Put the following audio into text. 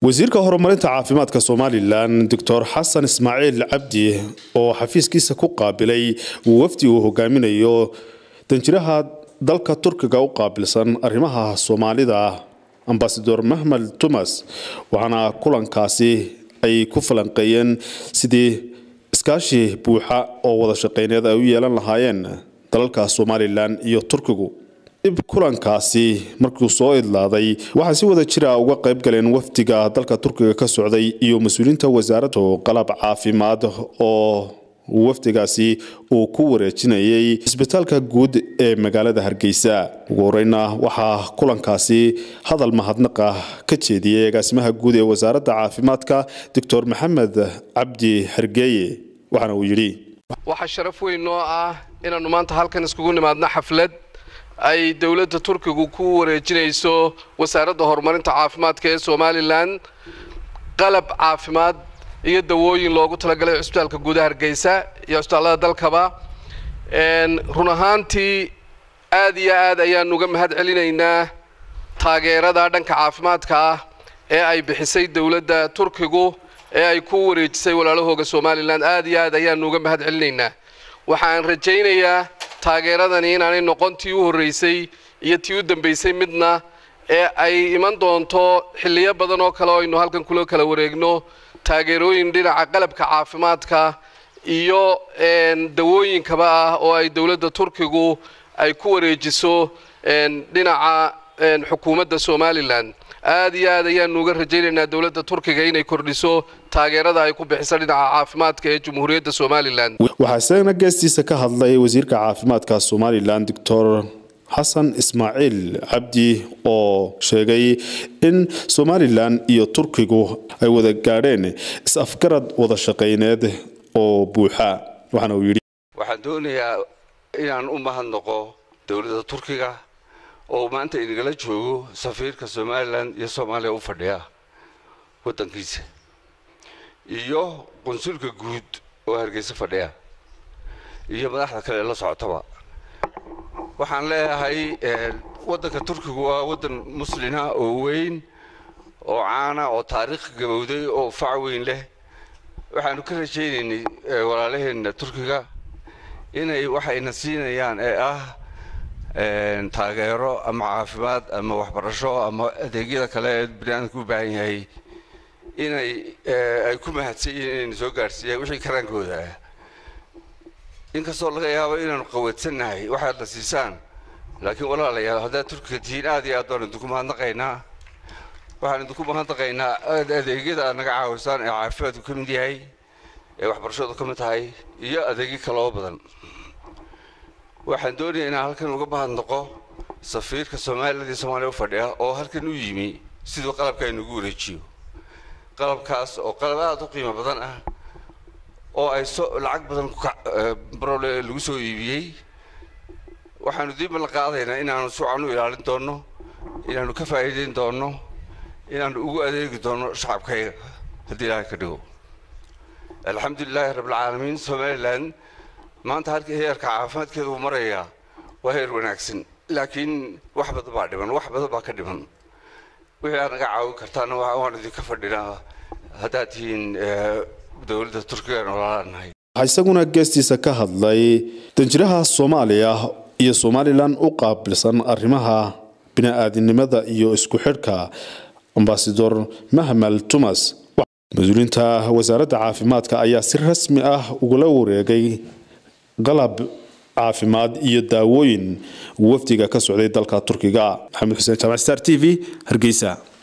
wasiirka horumarinta caafimaadka somalilan doctor xasan ismaaciil cabdi oo xafiiskiisa ku qaabilay wafdi uu hogaaminayo danjiraha dalka turkiga u qaabilsan arrimaha soomaalida ambasador mahmed tumas waxaana kulankaasi ay ku falanqeeyeen sidii iskaashi buuxa oo wada shaqeyneed ay u yeelan lahaayeen dalalka somalilan iyo turkigu dib kulankaasi markuu soo idlaaday waxaa si wada jira uga qayb galeen wafdiga dalka turkiga ka socday iyo mas-uuliyiinta wasaaradda qalab caafimaad oo wafdigaasi uu ku wareejinayay isbitaalka guud ee magaalada hargeysa ugu horeyna waxaa kulankaasi hadal mahadnaqa ka jeediyey agaasimaha guud ee wasaaradda caafimaadka doctor maxamed cabdi hargeeye waxaana uu yidhi waxaa sharaf weyn noo ah inaannu maanta halkan iskugu nimaadno xaflad ay dowladda turkigu ku wareejinayso wasaaradda horumarinta caafimaadka ee somalilan qalab caafimaad iyo dawooyin loogu talagalay cusbitaalka guudaha hargeysa iyo cusbitaallada dalkaba run ahaantii aad iyo aad ayaan uga mahad celinaynaa taageerada dhanka caafimaadka ah ee ay bixisay dowladda turkigu ee ay ku wareejisay walaalahooga somalilan aad iyo aad ayaanu uga mahad celinaynaa waxaan rajaynayaa taageeradani inaanay noqon tii u horreysay iyo tii u dambaysay midna ee ay iman doonto xilliyo badan oo kale oo aynu halkan kula kala wareegno taageerooyin dhinaca qalabka caafimaadka iyo dawooyinkaba ah oo ay dowladda turkigu ay ku wareejiso dhinaca xukuumadda somalilan aad iyo aad ayaanu uga rajaynaynaa dowladda turkiga inay kordhiso taageerada ay ku bixiso dhinaca caafimaadka ee jamhuuriyadda somalilan waxaa isagana geestiisa ka hadlay wasiirka caafimaadka somalilan doctor xasan ismaaciil cabdi oo sheegay in somalilan iyo turkigu ay wada gaadheen is-afgarad wada shaqayneed oo buuxa waxaana uu yidhi waxaan doonayaa inaan u mahadnaqo dowladda turkiga oo maanta inagala joogo safiirka somalilan iyo soomaaliya u fadhiya waddankiisa iyo qunsulka guud oo hargeysa fadhiya iyo madaxda kale la socotaba waxaan leeyahay waddanka turkigu waa waddan muslina oo weyn oo caana oo taariikh gabowday oo fac weyn leh waxaanu ka rajaynaynay walaalaheenna turkiga inay waxayna siinayaan ee ah taageero ama caafimaad ama waxbarasho ama adeegyada kale ee biniaadamka u baahan yahay inay ay ku mahadsan yihiin inayna soo gaadhsiiyaan wixii karaankooda ah inkastoo laga yaabo inaanu qawadsannahay waxaad la siisaan laakiin walaalayaal haddaad turkiga tihiin aad iyo aad baan idinku mahadnaqaynaa waxaan idinku mahadnaqaynaa adeegyada aad naga caawisaan ee caafimaadku ka mid yahay ee waxbarashadu ka mid tahay iyo adeegyo kaloo badan waxaan doonayaa inaan halkan uga mahadnaqo safiirka somaliland iyo soomaaliya u fadhiya oo halkan u yimi siduu qalabka aynugu wareejiyo qalabkaas oo qalab aada u qiimo badan ah oo ay so lacag badan brole lagu soo iibiyey waxaanu diiba la qaadaynaa inaanu sucan u ilaalin doonno inaanu ka faa'iidayn doonno inaanu ugu adeegi doonno shacabkayga haddii ilaahay ka dhigo alxamdulilaahi rabbilcaalamiin somalilan maanta halkii heerka caafimaadkeeda uu marayaa waa heer wanaagsan laakiin wax badan baa dhiman wax badan baa ka dhiman wixii aad naga caawin kartaana waan idinka fadhinaa haddaad tihiin dowladda turkiga noolaanahay waxaa isaguna geestiisa ka hadlay danjiraha soomaaliya iyo somalilan u qaabilsan arrimaha bini-aadinimada iyo isku xidhka ambasador mahmal tumas mas-uuliyiinta wasaaradda caafimaadka ayaa si rasmi ah ugula wareegay qalab caafimaad iyo daawooyin wafdiga ka socday dalka turkiga maxamed xuseen jaamac star t v hargeysa